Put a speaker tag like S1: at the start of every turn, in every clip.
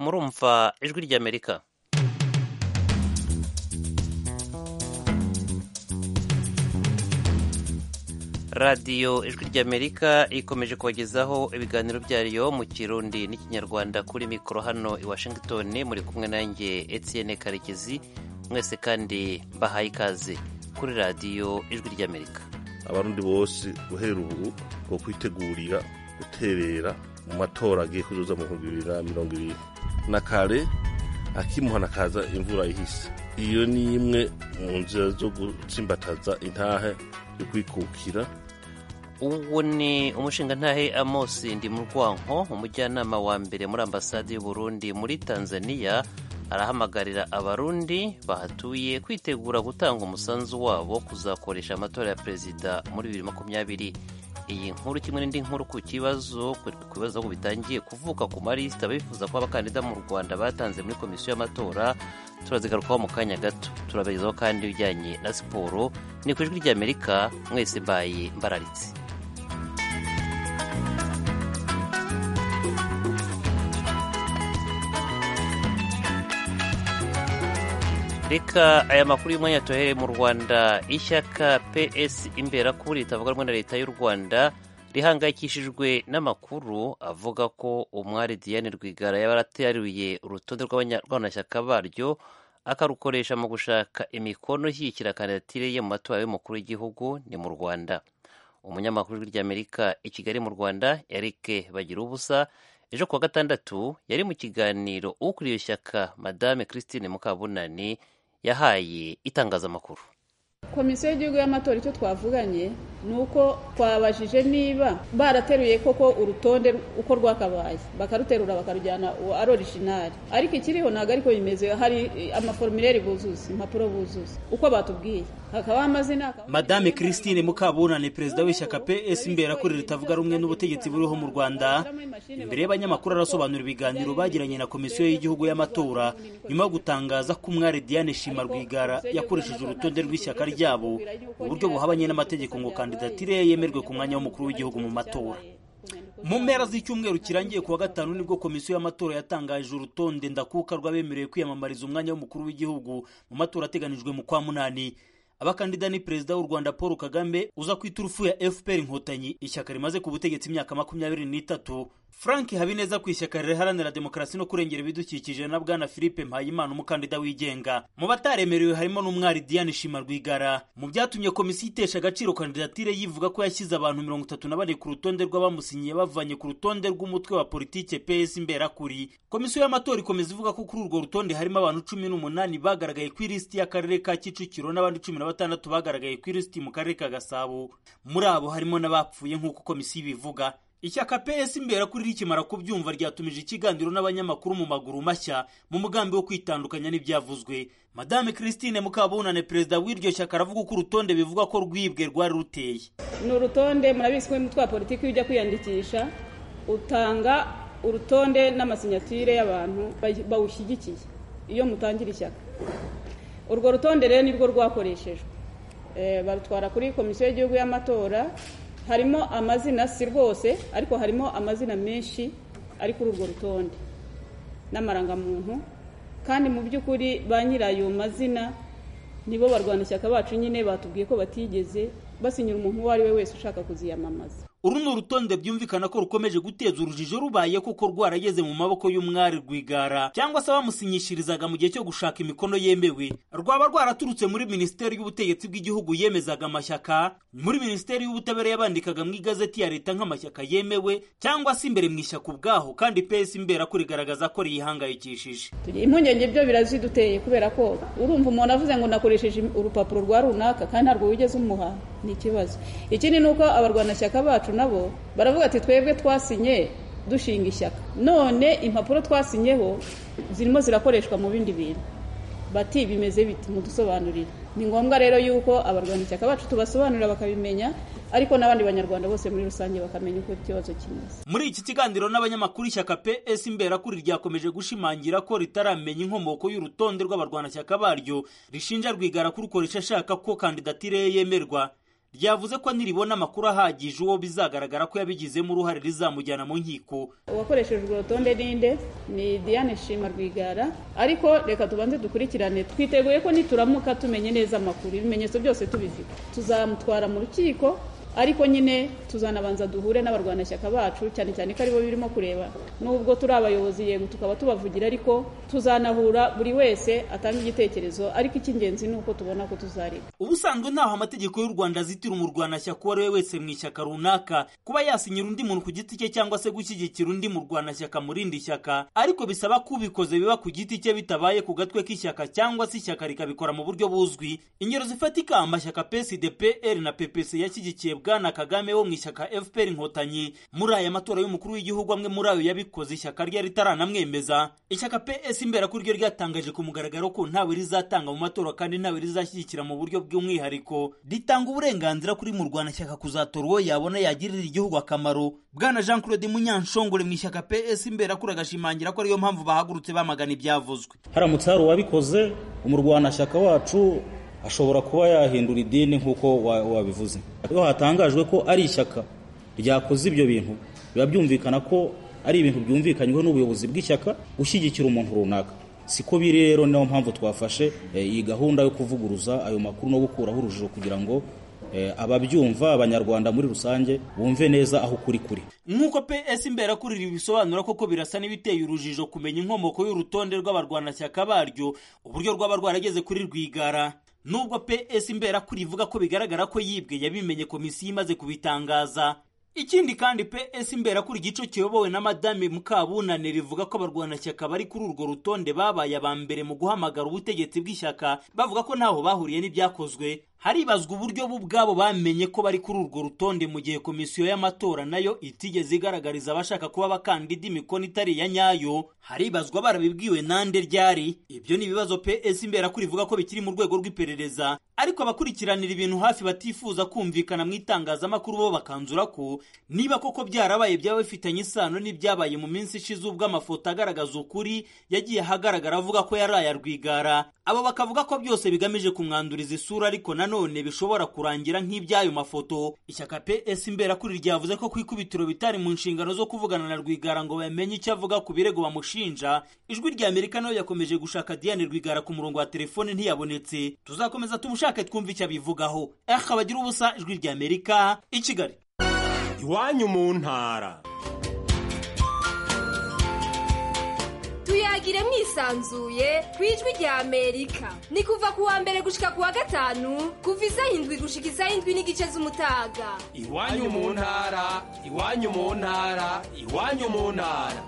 S1: murumva ijwi ry'amerika radiyo ijwi ry'amerika ikomeje kubagezaho ibiganiro byayo mu kirundi n'ikinyarwanda kuri mikoro hano i washington muri kumwe nanjye etienne karekezi mwese kandi bahaye ikaze kuri radiyo ijwi ry'amerika
S2: abarundi bose guhera ubu bwo kwitegurira guterera mu matora agiye kuzoza mu bihumbi bibiri na mirongo ibiri na kare akimuhana akaza imvura ihise iyo ni imwe mu nzira zo gutsimbataza intahe yo kwikukira
S1: uwo ni umushingantahe amosi ndi mu rwanko umujyanama wa mbere muri ambasade y'uburundi muri tanzania arahamagarira abarundi bahatuye kwitegura gutanga umusanzu wabo kuzakoresha amatora ya perezida muri bibiri makumyabiri iyi nkuru kimwe n'indi nkuru ku kibazo ku bibazo bitangiye kuvuka ku malisita bifuza ko abakandida mu rwanda batanze muri komisiyo y'amatora turazigarukaho mu kanya gato turabagezaho kandi ibijyanye na siporo ni ku ijwi ry'amerika mwese mbaye mbararitse reka aya makuru y'umwanya tuhereye mu rwanda ishyaka ps imberakuri ritavuga rumwe na leta y'u rwanda rihangayikishijwe n'amakuru avuga ko umwari diane rwigara yaba yarateruye urutonde rw'abanyamashyaka baryo akarukoresha mu gushaka imikono ishyigikira kandidatire ye mu matora y'umukuru w'igihugu ni mu rwanda umunyamakuru w'ijwi ry'amerika i kigali mu rwanda eric bagira ubusa ejo kuwa gatandatu yari mu kiganiro ukuriye ishyaka madame christine mukabunani yahaye itangazamakuru
S3: komisiyo y'igihugu y'amatora icyo twavuganye ni uko twabajije niba barateruye koko urutonde uko rwakabaye bakaruterura bakarujyana ari orijinali ariko ikiriho ntabwo ariko bimeze hari amaforumire buzuza impapuro buzuza uko batubwiye hakabaho amazina
S4: madame christine mukabunani perezida w'ishyaka ps imberakuri ritavuga rumwe n'ubutegetsi buriho mu rwanda imbere y'abanyamakuru arasobanura ibiganiro bagiranye na komisiyo y'igihugu y'amatora nyuma yo gutangaza ko umwari diane shima rwigara yakoresheje urutonde rw'ishyaka ryabo mu buryo buhabanye n'amategeko ngo kandidatire ye yemerwe ku mwanya w'umukuru w'igihugu mu matora mu mpera z'icyumweru kirangiye kuwa gatanu nibwo komisiyo y'amatora yatangaje urutonde ndakuka rw'abemerewe kwiyamamariza umwanya w'umukuru w'igihugu mu matora ateganijwe mu kwa munani abakandida ni perezida w'u rwanda paul kagame uza ku iturufu ya fpr inkotanyi ishyaka rimaze ku butegetsi imyaka makumyabiri n'itatu frank habineza ku ishyaka riharanira demokarasi no kurengera ibidukikije na bwana philippe mpayimana umukandida wigenga mu bataremerewe harimo n'umwari diane shima rwigara mu byatumye komisiyo itesha agaciro kandidatire yivuga ko yashyize abantu mirongo itatu na bane ku rutonde rw'abamusinyiye bavanye ku rutonde rw'umutwe wa politike ps imberakuri komisiyo y'amatora ikomeza ivuga ko kuri urwo rutonde harimo abantu cumi n'umunani bagaragaye ku ilisiti y'akarere ka kicukiro n'abandi cumi na batandatu bagaragaye ku ilisiti mu karere ka gasabo muri abo harimo n'abapfuye nk'uko komisiyo ibivuga ishyaka ps imbera kuri rikimara kubyumva ryatumije ikiganiro n'abanyamakuru mu maguru mashya mu mugambi wo kwitandukanya n'ibyavuzwe madame christine mukabunane perezida w'iryo shyaka aravuga ko urutonde bivuga ko rwibwe rwari ruteye
S3: ni urutonde murabizi ko umutwe wa politiki iyo ujya kwiyandikisha utanga urutonde n'amasinyatire y'abantu bawushyigikiye iyo mutangira ishyaka urwo rutonde rero nirwo rwakoreshejwe barutwara kuri komisiyo y'igihugu y'amatora harimo amazina si rwose ariko harimo amazina menshi ari kuri urwo rutonde n'amarangamuntu kandi mu by'ukuri ba nyirayo mazina nibo barwanashyaka bacu nyine batubwiye ko batigeze basinyira umuntu uwo ari we wese ushaka kuziyamamaza
S4: uru ni urutonde byumvikana ko rukomeje guteza urujijo rubaye koko rwarageze mu maboko y'umwari rwigara cyangwa se abamusinyishirizaga mu gihe cyo gushaka imikono yemewe rwaba rwaraturutse muri minisiteri y'ubutegetsi bw'igihugu yemezaga amashyaka muri minisiteri y'ubutabera yabandikaga mu igazeti ya leta nk'amashyaka yemewe cyangwa se imbere mu ishyaka ubwaho kandi pesi imbera ko rigaragaza ko riyihangayikishije
S3: impungenge byo biraziduteye kubera ko urumva umuntu avuze ngo nakoresheje urupapuro rwa runaka kandi ntabwo wigeze umuha ni ikibazo ikindi ni uko abarwanashyaka bacu nabo baravuga ati twebwe twasinye dushinga ishyaka none impapuro twasinyeho zirimo zirakoreshwa mu bindi bintu bati bimeze biti mudusobanurire ni ngombwa rero yuko abarwanashyaka bacu tubasobanurira bakabimenya ariko n'abandi banyarwanda bose muri rusange bakamenya uko ikibazo kimeze
S4: muri iki kiganiro n'abanyamakuru ishyaka ps imberakuri ryakomeje gushimangira ko ritaramenya inkomoko y'urutonde rw'abarwanashyaka baryo rishinja rwigara kurukoresha ashaka ko kandidatire ye yemerwa ryavuze ko niribona amakuru ahagije uwo bizagaragara ko yabigizemo uruhare rizamujyana mu nkiko
S3: uwakoresheje urwo rutonde ninde ni diane shima rwigara ariko reka tubanze dukurikirane twiteguye ko nituramuka tumenye neza amakuru ibimenyetso byose tubifite tuzamutwara mu rukiko ariko nyine tuzanabanza duhure n'abarwanashyaka bacu cyane cyane ko aribo birimo kureba nubwo turi abayobozi yego tukaba tubavugira ariko tuzanahura buri wese atanga igitekerezo ariko icy'ingenzi ni uko tubona ko tuzareba
S4: ubusanzwe ntaho amategeko y'u rwanda azitira umurwanashyaka uwo ari we wese mu ishyaka runaka kuba yasinyira undi muntu ku giti cye cyangwa se gushyigikira undi murwanashyaka mu rindi shyaka ariko bisaba ko ubikoze biba ku giti cye bitabaye ku gatwe k'ishyaka cyangwa se ishyaka rikabikora mu buryo buzwi ingero zifatika amashyaka psd pr na ppc yashyigikiye bwana kagame wo mu ishyaka fpr inkotanyi muri aya matora y'umukuru w'igihugu amwe muri ayo yabikoze ishyaka rye ritaranamwemeza ishyaka ps imbera kuri ryo ryatangaje ku mugaragaro ko ntawe rizatanga mu matora kandi ntawe rizashyigikira mu buryo bw'umwihariko ritanga uburenganzira kuri murwanashyaka kuzatora uwo yabona yagirira igihugu akamaro bwana jean claude munyanshongore mu ishyaka ps imbera kuri agashimangira ko ariyo mpamvu bahagurutse bamagana ibyavuzwe
S5: haramutse hari uwabikoze umurwanashyaka wacu ashobora kuba yahindura idini nk'uko wabivuze iyo hatangajwe ko ari ishyaka ryakoze ibyo bintu biba byumvikana ko ari ibintu byumvikanyweho n'ubuyobozi bw'ishyaka gushyigikira umuntu runaka siko biri rero niyo mpamvu twafashe iyi gahunda yo kuvuguruza ayo makuru no gukuraho urujijo kugira ngo ababyumva abanyarwanda muri rusange bumve neza aho kuri kuri
S4: nk'uko ps imberakuriri bisobanura koko birasa n'ibiteye urujijo kumenya inkomoko y'urutonde rw'abarwanashyaka baryo uburyo rwaba rwarageze kuri rwigara nubwo ps imberakuri ivuga ko bigaragara ko yibwe yabimenye komisiyo imaze kubitangaza ikindi kandi ps imberakuri igice kiyobowe na madame mukabunane rivuga ko abarwanashyaka bari kuri urwo rutonde babaye aba mbere mu guhamagara ubutegetsi bw'ishyaka bavuga ko ntaho bahuriye n'ibyakozwe haribazwa uburyo bo ubwabo bamenye ko bari kuri urwo rutonde mu gihe komisiyo y'amatora nayo itigeze igaragariza abashaka kuba abakandida imikono itari iya nyayo haribazwa barabibwiwe nande ryari ibyo ni ibibazo ps imberakuri ivuga ko bikiri mu rwego rw'iperereza ariko abakurikiranira ibintu hafi batifuza kumvikana mu itangazamakuru bo bakanzura ko niba koko byarabaye byaba bifitanye isano n'ibyabaye mu minsi ishize ubwo amafoto agaragaza ukuri yagiye ahagaragara avuga ko yari aya rwigara abo bakavuga ko byose bigamije kumwanduriza isura ariko nanone bishobora kurangira nk'iby'ayo mafoto ishyaka ps imberakuri ryavuze ko ku ikubitiro bitari mu nshingano zo kuvugana na rwigara ngo bamenye icyo avuga ku birego bamushinja ijwi rya amerika nayo yakomeje gushaka diane rwigara ku murongo wa telefone ntiyabonetse tuzakomeza tumushake twumve icyo abivugaho aha bagira ubusa ijwi rya amerika i kigali
S6: iwanyu mu ntara
S7: tuyagire mwisanzuye ku ijwi rya amerika ni kuva ku wa mbere gushika ku wa gatanu kuva isaha indwi gushika isaha indwi n'igice z'umutaga
S6: iwanyu mu ntara iwanyu mu ntara iwanyu mu ntara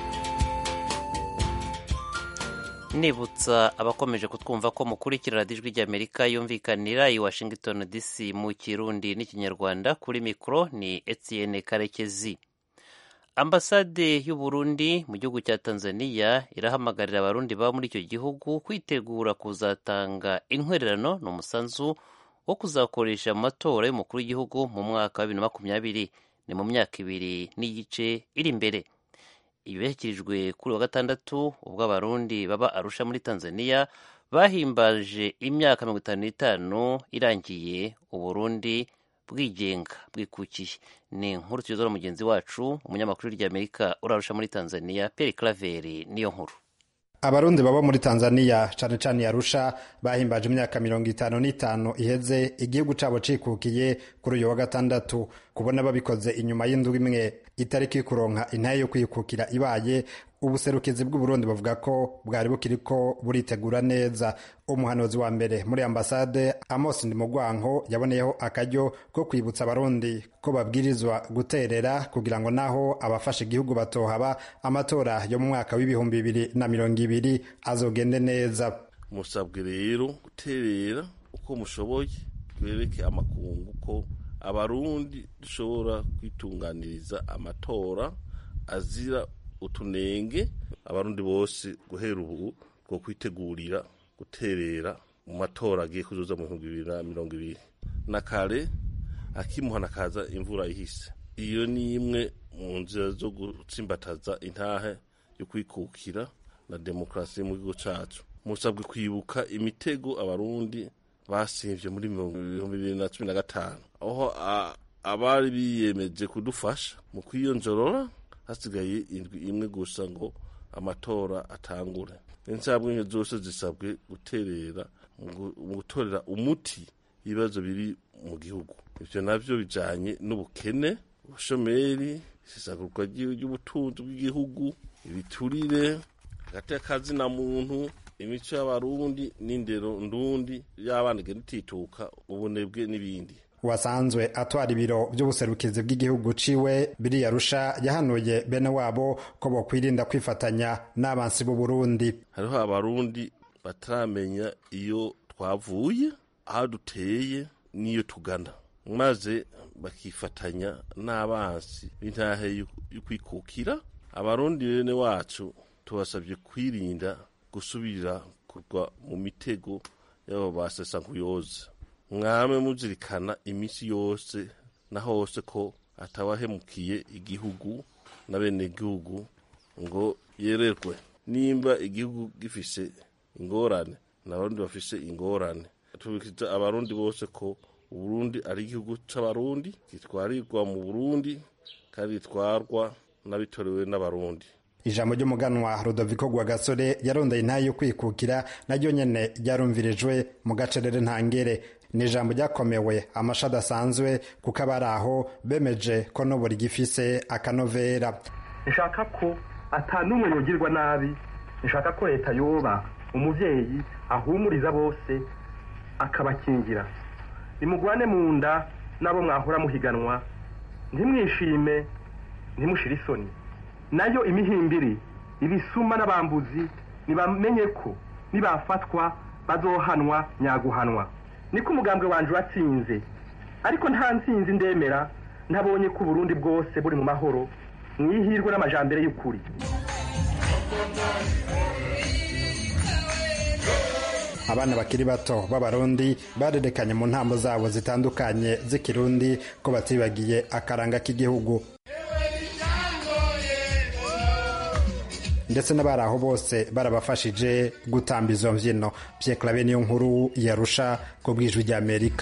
S1: nibutsa abakomeje kutwumva ko mukurikira radiyo ijwi ry'amerika yumvikanira i washington dc mu kirundi n'ikinyarwanda kuri mikoro ni etienne karekezi ambasade y'u Burundi mu gihugu cya tanzania irahamagarira abarundi baba muri icyo gihugu kwitegura kuzatanga intwererano ni umusanzu wo kuzakoresha amatora y'umukuru w'igihugu mu mwaka wa bibiri na makumyabiri ni mu myaka ibiri n'igice iri imbere ibi byashyikirijwe kuri wa gatandatu ubwo abarundi baba arusha muri tanzania bahimbaje imyaka mirongo itanu n'itanu irangiye uburundi bwigenga bwikukiye ni inkuru tugezwa mugenzi wacu umunyamakuru ry'amerika urarusha muri tanzania peri claveri niyo nkuru
S8: abarundi baba muri tanzania cane cane yarusha bahimbaje imyaka mirongo itanu n'itanu iheze igihugu cabo cikukiye kuri uyu wa gatandatu kubona babikoze inyuma y'indwi imwe itariki kuronka intaye yo kwikukira ibaye ubuserukizi bw'uburundi buvuga ko bwari bukiriko buritegura neza umuhanuzi wa mbere muri ambasade amos ndimugwanko yaboneyeho akaryo ko kwibutsa abarundi ko babwirizwa guterera kugira ngo naho abafasha igihugu batohaba amatora yo mu mwaka w'ibihumbi bibiri na mirongo ibiri azogende neza
S2: musabwe rero guterera uko mushoboye twereke amakungu ko abarundi dushobora kwitunganiriza amatora azira utunenge abarundi bose guhera ubu bwo kwitegurira guterera mu matora agiye kuzoza mu bihumbi bibiri na mirongo ibiri na kare akimuhana kaza imvura ihise iyo ni imwe mu nzira zo gutsimbataza intahe yo kwikukira na demokarasi mu gihugu cacu musabwe kwibuka imitego abarundi basimvye muri ibihumbi bibiri na cumi na gatanu aho abari biyemeje kudufasha mu kwiyonjorora hasigaye indwi imwe gusa ngo amatora atangure insabwe zose zisabwe guterera mu gutorera umuti ibibazo biri mu gihugu ivyo navyo bijanye n'ubukene ubushomeri isesagurwa ry'ubutunzi bw'igihugu ibiturire hagati y'akazina muntu imico y'abarundi n'indero ndundi y'abana igenda itituka ubunebwe n'ibindi
S8: wasanzwe atwara ibiro by'ubuserukizi bw'igihugu ciwe biriya rusha yahanuye bene wabo ko bokwirinda kwifatanya n'abansi b'u Burundi
S2: hariho abarundi bataramenya iyo twavuye aho duteye n'iyo tugana maze bakifatanya n'abansi b'intahe y'ukwikukira abarundi bene wacu tubasabye kwirinda gusubira kugwa mu mitego y'abo basesa nkuyoza mwame muzirikana iminsi yose na hose ko atawahemukiye igihugu na bene igihugu ngo yererwe nimba igihugu gifise ingorane n'abarundi bafise ingorane tubikiza abarundi bose ko uburundi ari igihugu c'abarundi gitwarirwa mu burundi kandi gitwarwa n'abitorewe n'abarundi
S8: ijambo ry'umuganwa rudoviko rwagasore yarondeye intayo yo kwikukira naryo nyene ryarumvirijwe mu gacerere ntangere ni ijambo ryakomewe amasha adasanzwe kuko abari aho bemeje ko n'ubu rigifise akanovera
S9: nshaka ko atanumwe yogirwa nabi nshaka ko leta yoba umuvyeyi ahumuriza bose akabakingira nimugwane mu nda n'abo mwahora muhiganwa ntimwishime ntimushire isoni nayo imihimbiri ibisuma n'abambuzi nibamenye ko nibafatwa bazohanwa nyaguhanwa niko umugambwe wanje watsinze ariko nta nsinzi ndemera ntabonye ko uburundi bwose buri mu mahoro mwihirwe n'amajambere y'ukuri
S8: abana bakiri bato b'abarundi barerekanye mu ntambo zabo zitandukanye z'ikirundi ko batibagiye akaranga k'igihugu ndetse n'abari aho bose barabafashije gutamba izo mbyino byekarabe niyo nkuru yarusha ku bwijwi ry'amerika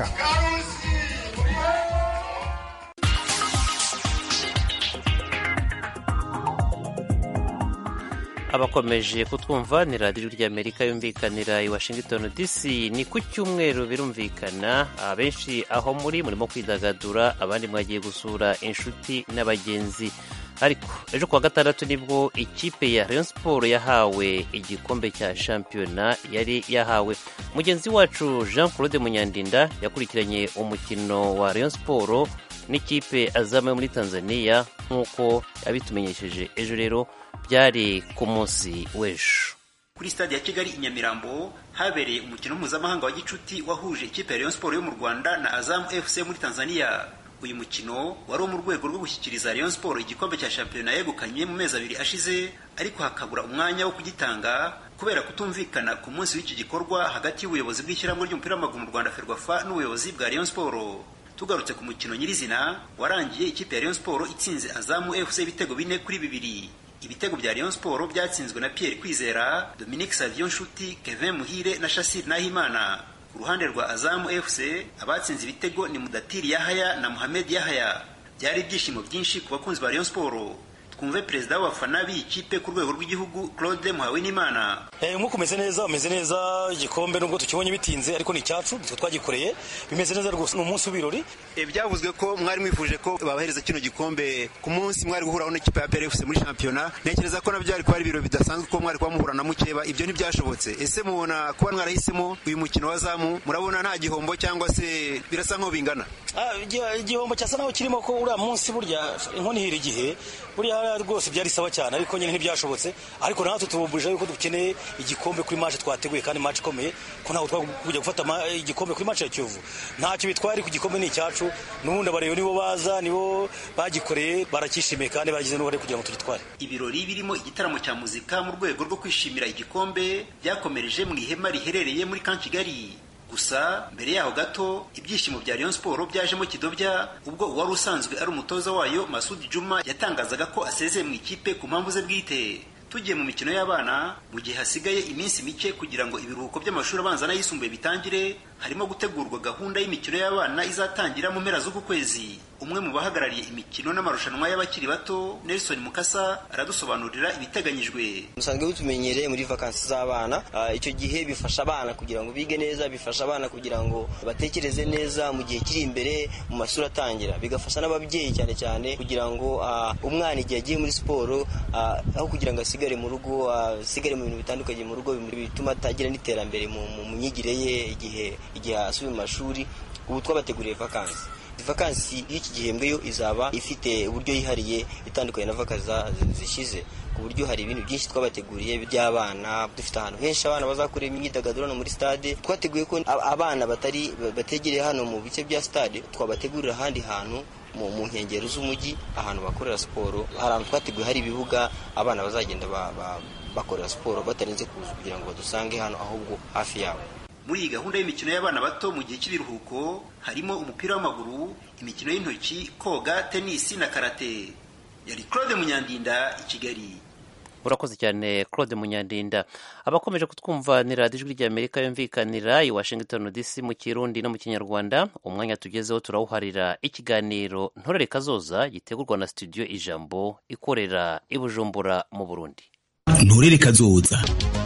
S1: abakomeje kutwumva ni radiyo ry'amerika yumvikanira i washington dc ni ku cyumweru birumvikana abenshi aho muri murimo kwidagadura abandi mwagiye gusura inshuti n'abagenzi ariko ejo kuwa gatandatu nibwo ikipe ya rayon siporo yahawe igikombe cya shampiyona yari yahawe mugenzi wacu jean claude munyandinda yakurikiranye umukino wa rayon siporo n'ikipe azamuye muri tanzania nk'uko yabitumenyesheje ejo rero byari ku munsi w'ejo
S10: kuri stade ya kigali i nyamirambo habereye umukino mpuzamahanga wa gicuti wahuje ikipe ya rayon siporo yo mu rwanda na azamu fc muri tanzania uyu mukino wari wo mu rwego rwo gushyikiriza rayon siporo igikombe cya shampiyona yegukanye mu mezi abiri ashize ariko hakabura umwanya wo kugitanga kubera kutumvikana ku munsi w'iki gikorwa hagati y'ubuyobozi bw'ishyirahamwe ry'umupira w'amaguru mu rwanda ferwafa n'ubuyobozi bwa rayon siporo tugarutse ku mukino nyirizina warangiye ikipe ya rayon siporo itsinze azamu fc ibitego bine kuri bibiri ibitego bya rayon siporo byatsinzwe na pierre kwizera dominique savion nshuti kevin muhire na shasir nahimana ku ruhande rwa azamu fc abatsinze ibitego ni mudatiri yahaya na muhamed yahaya byari ibyishimo byinshi ku bakunzi ba rayon siporo twumve perezida w'abafana b'iyi kipe ku rwego rw'igihugu claude muhawenimana
S11: nk'uko umeze neza umeze neza igikombe nubwo tukibonye bitinze ariko ni icyacu nitwe twagikoreye bimeze neza rwose ni umunsi w'ibirori
S10: byavuzwe ko mwari mwifuje ko babahereza kino gikombe ku munsi mwari guhuraho n'ikipe ya PRFC muri shampiyona ntekereza ko nabyo kuba ari ibiro bidasanzwe ko mwari kuba muhura na mukeba ibyo ntibyashobotse ese mubona kuba mwarahisemo uyu mukino wa zamu murabona nta gihombo cyangwa se birasa nk'aho bingana
S11: igihombo cyasa naho kirimo ko uriya munsi burya inkoni ihira igihe buriya rwose byari sawa cyane ariko nyine ntibyashobotse ariko natwe tubumburije yuko dukeneye igikombe kuri match twateguye kandi match ikomeye ko ntabwo twakujya gufata igikombe kuri match ya Kiyovu ntacyo bitwara ku gikombe ni icyacu n'ubundi abareba nibo baza nibo bagikoreye barakishimiye kandi bagize n'uruhare kugira ngo tugitware
S10: ibirori birimo igitaramo cya muzika mu rwego rwo kwishimira igikombe byakomereje mu ihema riherereye muri kan kigali gusa mbere yaho gato ibyishimo bya Rayon Sport byajemo kidobya ubwo uwari usanzwe ari umutoza wayo Masudi Juma yatangazaga ko asezeye mu ikipe ku mpamvu ze bwite tugiye mu mikino y'abana mu gihe hasigaye iminsi mike kugira ngo ibiruhuko by'amashuri abanza n'ayisumbuye bitangire harimo gutegurwa gahunda y'imikino y'abana izatangira mu mpera z'uku kwezi umwe mu bahagarariye imikino n'amarushanwa y'abakiri bato Nelson Mukasa aradusobanurira ibiteganyijwe
S12: musanzwe butumenyereye muri vakansi z'abana icyo gihe bifasha abana kugira ngo bige neza bifasha abana kugira ngo batekereze neza mu gihe kiri imbere mu mashuri atangira bigafasha n'ababyeyi cyane cyane kugira ngo umwana igihe agiye muri siporo aho kugira ngo asigare mu rugo asigare mu bintu bitandukanye mu rugo bituma atagira n'iterambere mu myigire ye igihe igihe asubiye mu mashuri ubu twabateguriye vakansi vakansi y'iki gihembwe yo izaba ifite uburyo yihariye itandukanye na vakansi zishize ku buryo hari ibintu byinshi twabateguriye by'abana dufite ahantu henshi abana bazakorera imyidagaduro hano muri stade twateguye ko abana batari bategereye hano mu bice bya stade twabategurira ahandi hantu mu nkengero z'umujyi ahantu bakorera siporo hari ahantu twateguye hari ibibuga abana bazagenda bakorera siporo batarenze kuza kugira ngo badusange hano ahubwo hafi yabo
S10: muri iyi gahunda y'imikino y'abana bato mu gihe cy'ibiruhuko harimo umupira w'amaguru imikino y'intoki koga tenisi na karate yari claude munyandinda i kigali
S1: urakoze cyane claude munyandinda abakomeje kutwumva ni radiyo ijwi ry'amerika yumvikanira i washington dc mu kirundi no mu kinyarwanda umwanya tugezeho turawuharira ikiganiro ntorere kazoza gitegurwa na studio ijambo ikorera i bujumbura mu burundi
S13: ntorere kazoza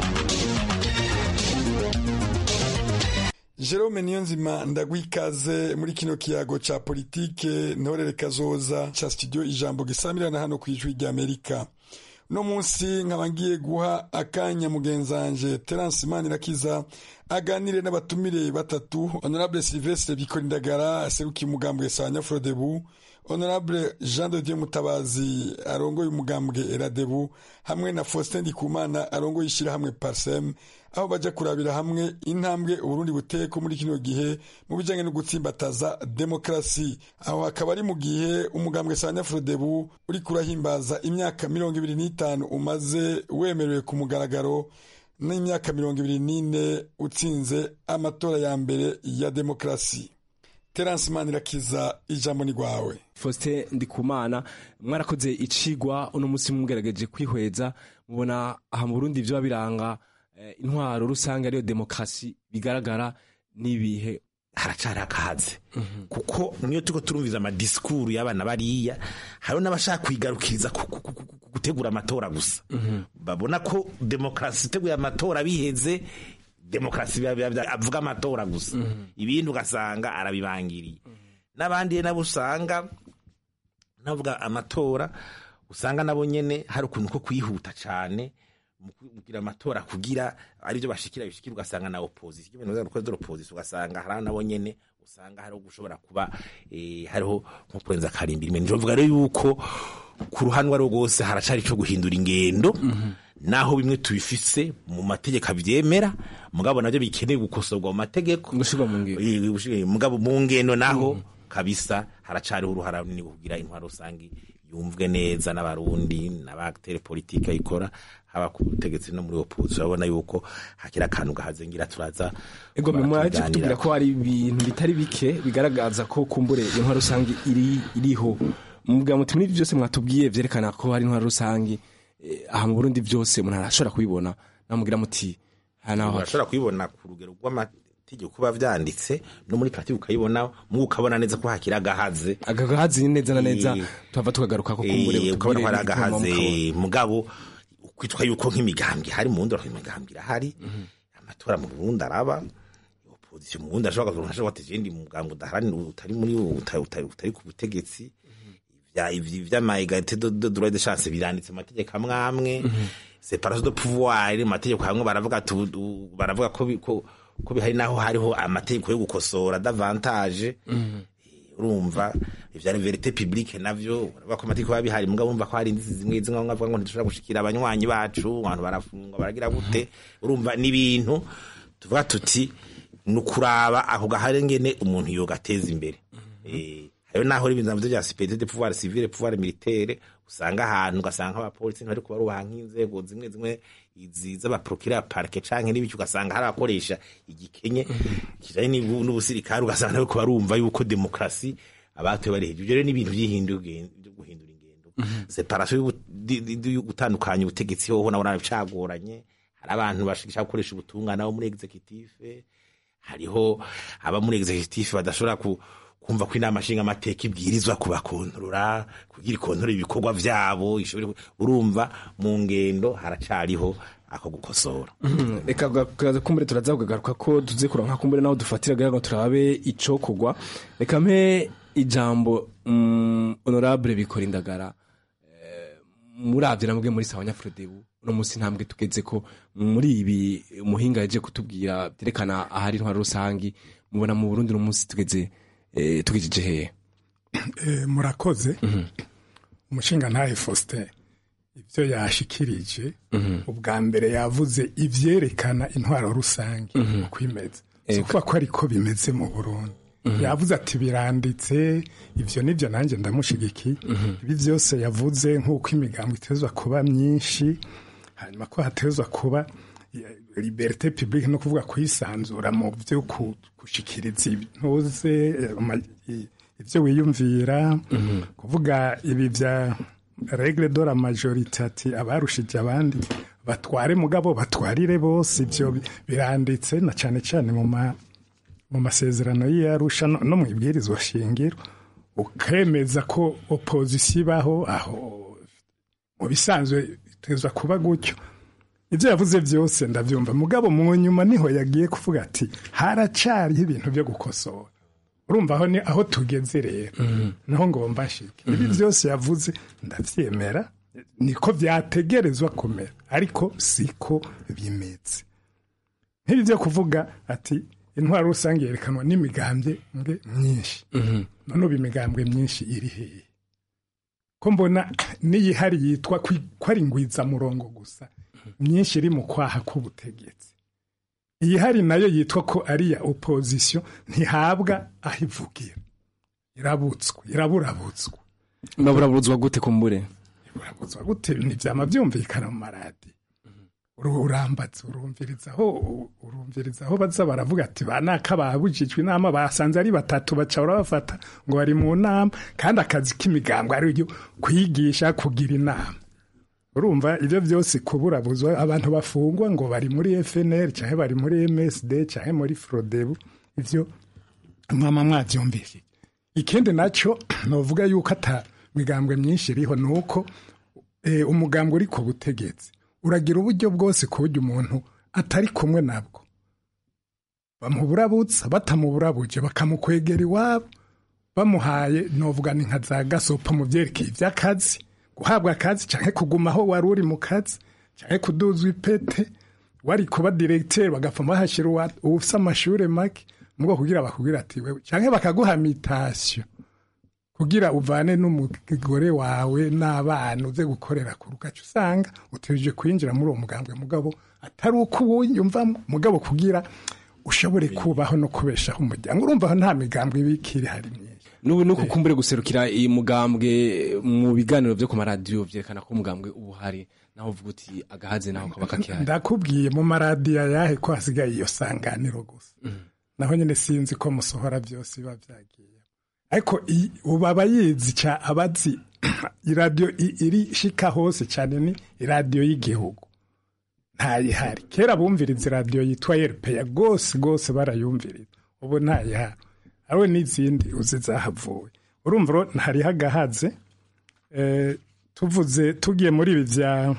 S14: Jerome Niyonzima ndagwikaze muri kino kiyago ca politike ntorere kazoza ca studio ijambo gisamirana hano ku ijwi ry'Amerika no munsi nkaba ngiye guha akanya mugenzanje Terence Manirakiza aganire n'abatumire batatu Honorable Sylvestre Bikorindagara aserukiye umugambwe Sanya Frodebu Honorable Jean de Dieu Mutabazi arongoye umugambwe Eradebu hamwe na Faustin Ndikumana arongoye ishyirahamwe Parsem aho bajya kurabira hamwe intambwe uburundi buteko muri kino gihe mu bijyanye no gutsimbataza demokarasi aho hakaba ari mu gihe umugambwe sanya frodebu uri kurahimbaza imyaka mirongo ibiri n'itanu umaze wemerewe ku mugaragaro n'imyaka mirongo ibiri n'ine utsinze amatora ya mbere ya demokarasi terance manirakiza ijambo ni rwawe
S15: faustin ndikumana mwarakoze icigwa uno munsi mugerageje kwihweza mubona aha mu burundi vyoba biranga intwaro rusange ariyo demokarasi bigaragara n'ibihe
S13: haracari akaze kuko niyo turiko turumviza amadisikuru y'abana bariya hariho n'abashaka kwigarukiriza gutegura amatora gusa babona ko demokarasi iteguye amatora biheze demokarasi avuga amatora gusa ibindi ugasanga arabibangiriye n'abandi nabo usanga navuga amatora usanga nabo nyene hari ukuntu ko kwihuta cane mugira amatora kugira aribyo bashikira bishikira ugasanga na opposition ibintu bya rukoze opposition ugasanga hari nabo nyene usanga hariho gushobora kuba eh, hariho nko kurenza karimbiri mwe njovuga rero yuko ku ruhanwa rwo rwose haracari cyo guhindura ingendo naho bimwe tubifise mu mategeko abyemera mugabo nabyo bikeneye gukosorwa mu mategeko
S15: gushirwa mu ngendo
S13: mugabo mu ngendo naho kabisa haracariho uruhara runini kugira intwaro rusange yumvwe neza n'abarundi n'abatere politike ayikora haba ku butegetsi no muri opposition urabona yuko hakira akantu gahazengira turaza
S15: ego mwaje kutubwira ko hari ibintu bitari bike bigaragaza ko kumbure intwaro rusange iri iriho mubwira muti muri byose mwatubwiye vyerekana ko hari intwaro rusange aha mu Burundi byose umuntu arashobora kubibona namubwira muti
S13: arashobora kubibona ku rugero rw'amategeko kuba vyanditse no muri pratique ukayibona mu ukabona neza ko hakira agahaze
S15: agagahaze neza na neza tuva tukagaruka ko kumbure
S13: ukabona ko hari agahaze mugabo kwitwa yuko nk'imigambwe hari mu ndoro imigambwe irahari amatora mu Burundi araba opposition mu Burundi ashobora kuvuga ashobora ati jendi mugambwe udaharanira utari muri utari ku butegetsi vy'ama egalite de droit de chance biranditse mu mategeko amwe amwe separation de pouvoir mu mategeko amwe baravuga baravuga ko ko bihari naho hariho amategeko yo gukosora davantage urumva ivya verite publique navyo baravuga ko amategeko biba bihari mugabo bumva ko hari indizi zimwe zimwe bavuga ngo ntitushobora gushikira abanywanyi bacu abantu barafungwa baragira gute urumva n'ibintu tuvuga tuti ni ukuraba ako gahari ngene umuntu yogateza imbere hariho naho ibintu vya superiorité de pouvoir civil pouvoir militaire usanga ahantu ugasanga abapolisi ntibari kubarubaha nk'inzego zimwe zimwe izi z'abaprokira parke canke n'ibiki ugasanga hari abakoresha igikenye kijanye n'ubusirikare ugasanga nabo barumva yuko demokrasi abatoye bari hejuru rero n'ibintu vy'ihindura guhindura ingendo separasiyo y'ubu- di- di- di- yo gutandukanya ubutegetsi hoho nabona bicagoranye hari abantu bashaka gukoresha ubutungane abo muri executive hariho aba muri executive badashobora ku kumva ko inama nshinga amateka ibwirizwa kubakontorora kugira ikontorora ibikorwa vyabo ishobore ku- urumva mu ngendo haracariho ako gukosora
S15: Mhm. reka gaza kumbure turaza kugagaruka ko tuze kuronka kumbure naho dufatira kugira ngo turabe ico kugwa reka mpe ijambo mm, honorable bikora indagara Eh, muravye namwe muri sawa nyafrodebu uno musi ntambwe tugeze ko muri ibi umuhinga yaje kutubwira byerekana ahari intwaro rusangi mubona mu Burundi uno musi tugeze eh, tugejeje hehe
S16: Eh, murakoze umushinga ntahe Faustin ibyo yashikirije ubwa mbere yavuze ivyerekana intwaro rusange uko imeze si
S15: Ego.
S16: ukuvuga ko ariko bimeze mu burundi yavuze ati biranditse ivyo nivyo nanjye ndamushigikiye ibi byose yavuze nk'uko imigambo itezwa kuba myinshi hanyuma ko hatezwa kuba eh, liberté publique no kuvuga kwisanzura mu byo ku- gushikiriza intuze eh, ama- i- ivyo wiyumvira kuvuga ibi vya regle de la majorité ati abarushije abandi batware mugabo batwarire bose ivyo bi- biranditse na cane cane mu ma mu masezerano y'iyarusha no no mu ibwirizwa shingiro ukemeza ko opozisiyo ibaho aho mu bisanzwe itezwa kuba gutyo ibyo yavuze byose ndabyumva mugabo mu nyuma niho yagiye kuvuga ati haracariho ibintu byo gukosora urumva aho ni aho tugeze rero naho ngomba nshike ibi byose yavuze ndabyemera niko byategerezwa kumera ariko siko bimeze nk'ibi byo kuvuga ati intwaro rusange yerekanwa n'imigambwe mwe myinshi none ubu imigambwe myinshi iri hehe ko mbona n'iyihari yitwa kwi- ko ari ngwizamurongo gusa myinshi iri mu kwaha k'ubutegetsi iyihari nayo yitwa ko ari iya opozisiyo ntihabwa aho ivugira irabutswe iraburabutswe
S15: baburaburuzwa gute kumbure
S16: burabuzwa gute ntibyama byumvikana mu maradi urambatse urumvirizaho urumvirizaho baza baravuga ati ba naka babujijwe inama basanze ari batatu baca barabafata ngo bari mu nama kandi akazi k'imigango ari ryo kwigisha kugira inama urumva ibyo byose kuburabuzwa abantu bafungwa ngo bari muri FNL cyangwa bari muri MSD cyangwa muri Frodebu ibyo mwama mwabyumvise ikindi nacyo novuga yuko ata migambwe myinshi iriho ni uko eh, umugambwe uri ku butegetsi uragira uburyo bwose ku buryo umuntu atari kumwe nabwo bamuburabutsa batamuburabuje bakamukwegera iwabo bamuhaye novuga ni nka za gasopo mu byerekeye iby'akazi guhabwa akazi cyangwa kuguma aho wari uri mu kazi cyangwa kuduzwa ipete wari kuba diregiteri bagapfa bahashyira uwa- ufise amashuri make mu bwo kugira bakubwira ati wewe cyangwa bakaguha mitasiyo kugira uvane n'umugore wawe n'abana uze gukorera ku rugaca usanga utegereje kwinjira muri uwo mugambwe mugabo atari uko uwuyumvamo mugabo kugira ushobore kubaho no kubeshaho umuryango urumva aho nta migambwe ibikiri hari myinshi
S15: n'ubu nuko kumbure guserukira iyi mugambwe mu biganiro byo ku maradiyo byerekana ko umugambwe uba uhari naho uvuga uti agahaze naho kaba kakihari
S16: ndakubwiye mu maradiyo yahe ko hasigaye iyo sanganiro gusa naho nyine sinzi ko musohora byose biba byagiye ariko i- ubu aba yizi cya abazi iradiyo i- iri shika hose cyane ni iradiyo y'igihugu ntayihari kera bumviriza iradiyo yitwa erupeya rwose rwose barayumviriza ubu ntayihari ariwe n'izindi uzi zahavuwe urumva rero hariho agahaze eh, tuvuze tugiye muri ibi bya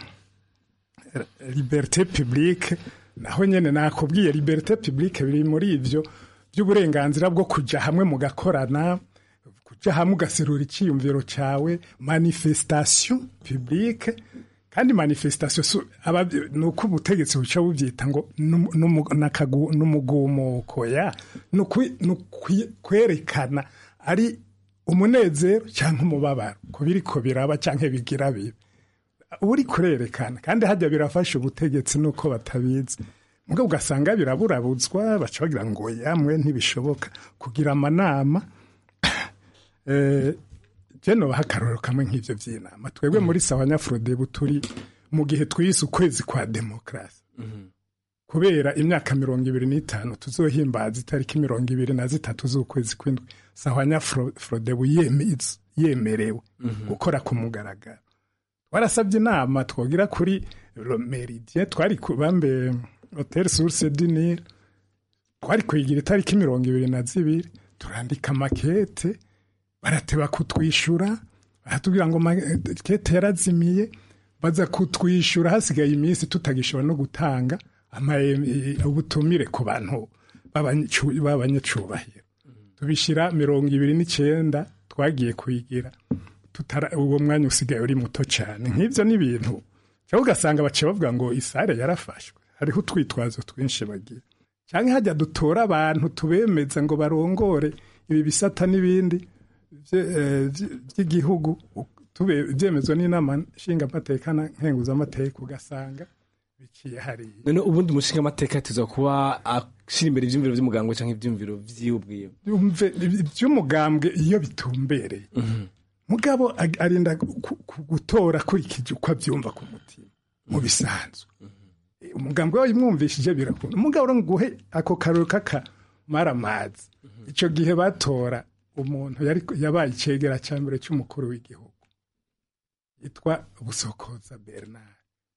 S16: liberté publique naho nyene nakubwiye liberté publique biri muri ivyo by'uburenganzira bwo kuja hamwe mugakorana kuja hamwe ugaserura icyiyumviro cyawe manifestation publique kandi manifestation su- aba- ni uko ubutegetsi buca bubyita ngo numu- numu- nakagu- n'umugumuko ya ni ukwi- ni ukwi- kwerekana ari umunezero cyangwa umubabaro ku biriko biraba cyangwa bigira bibi uri kurerekana kandi hajya birafasha ubutegetsi nuko batabizi mugabo ugasanga biraburabutswa baca bagira ngo yamwe ntibishoboka kugira amanama eh, je nobaha akarorero kamwe nk'ivyo vy'inama twebwe muri sawa nyafurodebu turi mu gihe twise ukwezi kwa demokarasi kubera imyaka mirongo ibiri n'itanu tuzohimbaza itariki mirongo ibiri na zitatu z'ukwezi kw'indwi sahwanya Fro- frodebu yeme- yemerewe gukora ku mugaragaro warasabye inama twogira kuri meridien twari ku bambe hotel source du Nil twari kuyigira itariki mirongo ibiri na zibiri turandika makete barateba kutwishyura baratubwira ngo makete yarazimiye baza kutwishyura hasigaye iminsi tutagishobora no gutanga ama- e- ubutumire ku bantu b'abanyacu- b'abanyacubahiro tubishyira mirongo ibiri n'icyenda twagiye kuyigira tutara uwo mwanya usigaye uri muto cyane nk'ibyo ni ibintu cyangwa ugasanga baciye bavuga ngo isare yarafashwe hariho utwitwazo twinshi bagira cyangwa hajya dutora abantu tubemeza ngo barongore ibi bisata n'ibindi bye- eh, bye- by'igihugu tube- byemezwa n'inama nshingamateka na nkenguzamateka ugasanga biciye hariya
S15: none ubundi umushinga amateka tuza kuba ashyira imbere ibyumviro by'umuganga cyangwa ibyumviro by'iwe ubwiwe
S16: yumve iby'umugambwe iyo bitumbereye mugabo ag- arinda ku- ku- gutora akurikije uko abyumva ku mutima mu bisanzwe umugambwe wawe imwumvishije birakunda umugabo uri guhe ako karori k'akamaramazi icyo gihe batora umuntu yari yabaye icegera cya mbere cy'umukuru w'igihugu yitwa busokoza bernard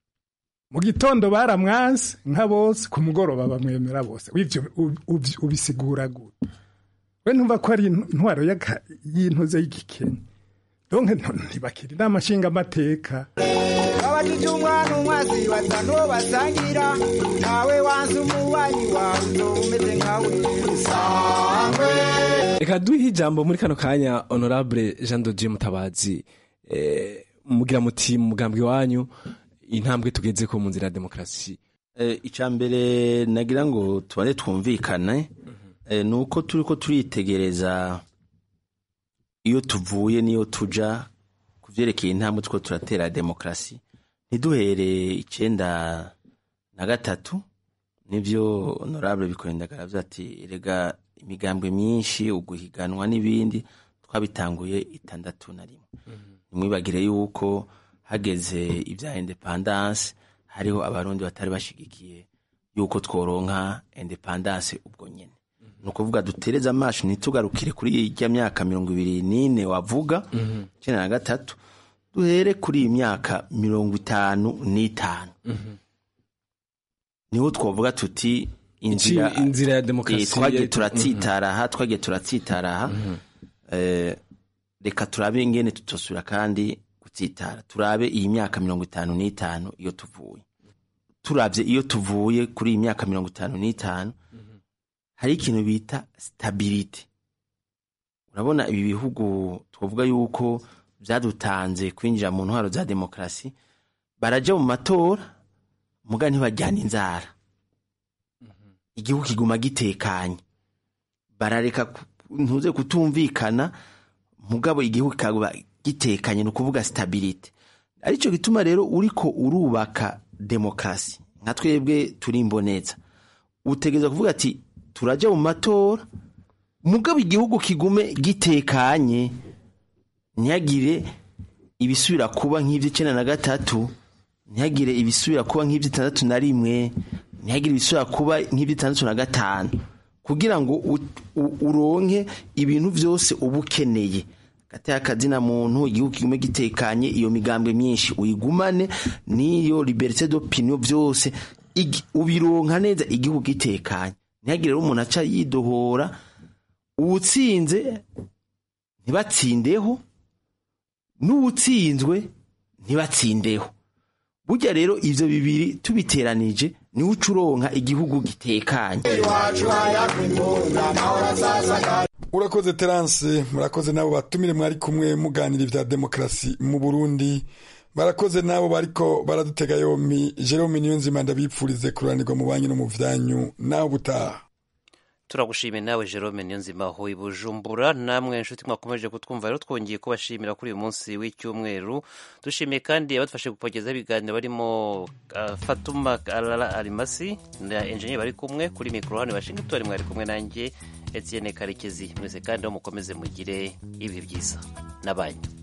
S16: mu gitondo baramwanze nka bose ku mugoroba bamwemera bose w'ibyo ub- ub- ubisigura gute we ntumva ko ari intwaro y'aka- y'intuze y'igikenya donke ntibakira inama nshingamateka
S17: abajije umwana umwazi batanu basangira ntawe wanze umubanyi wawe uzoba umeze nkawe sangwe
S15: reka duhe ijambo muri kano kanya honorable jean dodier mutabazi eh, mugira muti mu mugambi wanyu intambwe tugeze ko mu nzira ya demokarasi
S18: icya mbere nagira ngo tubane twumvikane eh, ni uko turi ko turitegereza iyo tuvuye n'iyo tuja ku byerekeye intambwe two turatera demokarasi ntiduhere icyenda na gatatu nibyo honorable bikorindagara avuze ati rega imigambwe myinshi uguhiganwa n'ibindi twabitanguye itandatu na rimwe ntimwibagire yuko hageze ibya independance hariho abarundi batari bashigikiye yuko tworonka independance ubwo nyene ni ukuvuga dutereze amaso ntitugarukire kuri ijya myaka mirongo ibiri n'ine wavuga icyenda na gatatu duhere kuri iyi myaka mirongo itanu n'itanu niho twavuga tuti inzira
S15: Iki- inzira ya demokarasi
S18: Eh, twagiye
S15: ya-
S18: turatsitara aha twagiye turatsitara aha Eh, reka turabe ingene tutosubira kandi gutsitara turabe iyi myaka mirongo itanu n'itanu iyo tuvuye turabye iyo tuvuye kuri iyi myaka mirongo itanu n'itanu hari ikintu bita stability urabona ibi bihugu twavuga yuko byadutanze kwinjira mu ntwaro za demokarasi barajya mu matora muga ntibajyana inzara igihugu kiguma gitekanye barareka ku- ntuze kutumvikana mugabo igihugu kikaba gitekanye ni ukuvuga stability aricyo gituma rero uriko urubaka demokarasi nka twebwe turi imboneza utegereza kuvuga ati turajya mu matora mugabo igihugu kigume gitekanye ntihagire ibisubira kuba nk'iby'icyenda na gatatu ntihagire ibisubira kuba nk'iby'itandatu na rimwe ntihagire ibisubira kuba nk'iby'itandatu na gatanu kugira ngo u- u- uronke ibintu byose uba ukeneye gateye akazina muntu igihugu kigume gitekanye iyo migambwe myinshi uyigumane n'iyo liberite d'opinion byose igi- ubironka neza igihugu gitekanye ntihagire rero umuntu aca yidohora uwutsinze ntibatsindeho n'uwutsinzwe ntibatsindeho burya rero ivyo bibiri tubiteranije niwe uca uronka igihugu gitekanye
S14: urakoze terance murakoze n'abo batumire mwari kumwe muganira ibya demokarasi mu burundi barakoze n'abo bariko baradutega yompi jerome niyonzima ndabipfurize kuranirwa mu banki no mu vyanyu nawe ubutaha
S1: turagushimiye nawe jerome niyonzima aho i bujumbura namwe inshuti mwakomeje kutwumva rero twongeye kubashimira kuri uyu munsi w'icyumweru dushimiye kandi abadufashe kupogezaho ibiganiro barimo uh, fatuma alala arimasi na enjeniyeri bari kumwe kuri mikoro hano washington mwari kumwe nanjye etienne karekezi mwese kandi aho mukomeze mugire ibihe byiza n'abanyu